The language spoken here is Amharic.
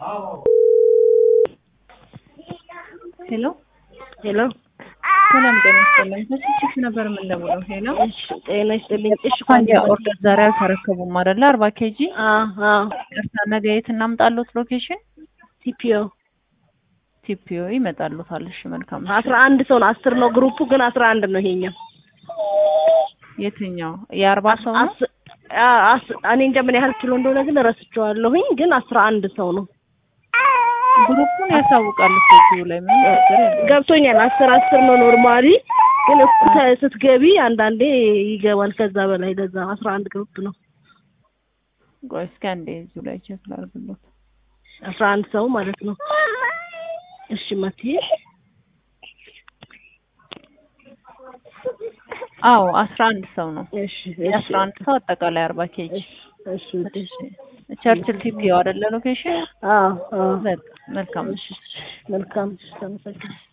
ሄሎ ሄሎ ሰላም ጤና ይስጥልኝ። ከስልክሽ ነበር የምንደውለው። ሄሎ እሺ፣ ጤና ይስጥልኝ። እሺ አንድ ኦርደር ዛሬ አልተረከቡም አይደለ? አርባ ኬጂ አዎ፣ ቅርታ፣ ነገ የት እናምጣሉት? ሎኬሽን ቲፒኦ ቲፒኦ ይመጣሉታል። እሺ መልካም። አስራ አንድ ሰው ነው። አስር ነው ግሩፑ፣ ግን አስራ አንድ ነው ይሄኛው። የትኛው የአርባ ሰው ነው? አስ- አ- አስ- እኔ እንጃ ምን ያህል ኪሎ እንደሆነ ግን ረስቼዋለሁኝ፣ ግን አስራ አንድ ሰው ነው። ግሩፑን ያሳውቃሉ ኬጂው ላይ ምን ችግር የለም። ገብቶኛል። አስር አስር ነው ኖርማሊ፣ ግን እሱ ተ- ስትገቢ አንዳንዴ ይገባል ከዛ በላይ። ለዛ አስራ አንድ ግሩፕ ነው። ቆይ እስኪ አንዴ እዚሁ ላይ ቼክ ላድርግሎት። አስራ አንድ ሰው ማለት ነው። እሺ መቲ አዎ አስራ አንድ ሰው ነው። እሺ የአስራ አንድ ሰው አጠቃላይ አርባ ኬጂ እሺ እሺ ቸርችል ቲፒኦ አይደለ ሎኬሽን? አዎ አዎ በቃ መልካም። እሺ መልካም ተመሰግን